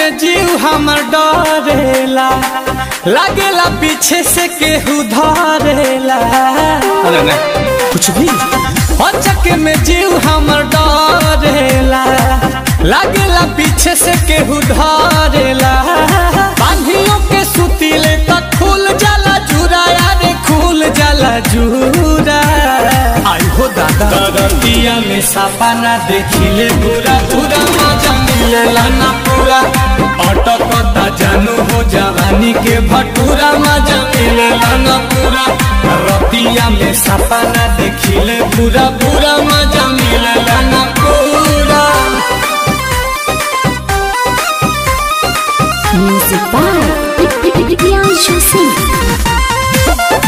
में जीव हमर डरेला लागेला पीछे से केहू धरेला अरे नहीं कुछ भी अचक में जीव हमर डरेला लागेला पीछे से केहू धरेला बांधियों के सुतीले तक खुल जाला जुरा यारे खुल जाला जुरा आई हो दादा दरतिया में सापा ना देखिले पूरा पूरा मजा मिलेला ना पूरा अटकता जानू हो जवानी के भटूरा मजा मिलेला ना पूरा रतिया में सापा ना देखिले पूरा पूरा मजा मिलेला ना पूरा Music by Priyanshu Singh.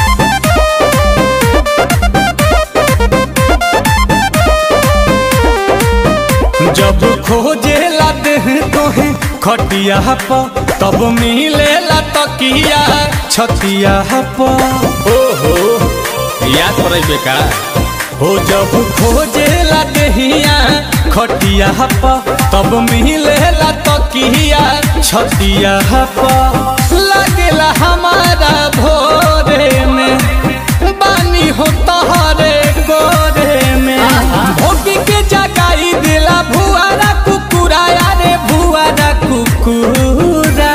जब खोजे लाते हैं तोहे खटिया प तब मिलेला तकिया छतिया प ओहो याद पड़े बेका हो जब खोजे लाते हिया खटिया प तब मिलेला तकिया छतिया प लागेला हमारा भोरे में बानी हो तहरे गोरे में भोगी के जगाई दिला भुआरा कुकुरा यारे भुआरा कुकुरा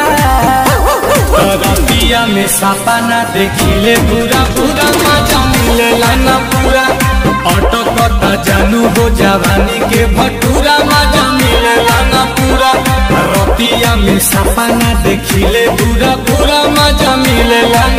रतिया में सापा ना देखिले पूरा पूरा मजा मिलेला ना पूरा ऑटो कता जानू हो जवानी के भटूरा मजा मिलेला ना पूरा रतिया में सापा ना देखिले पूरा पूरा मजा मिलेला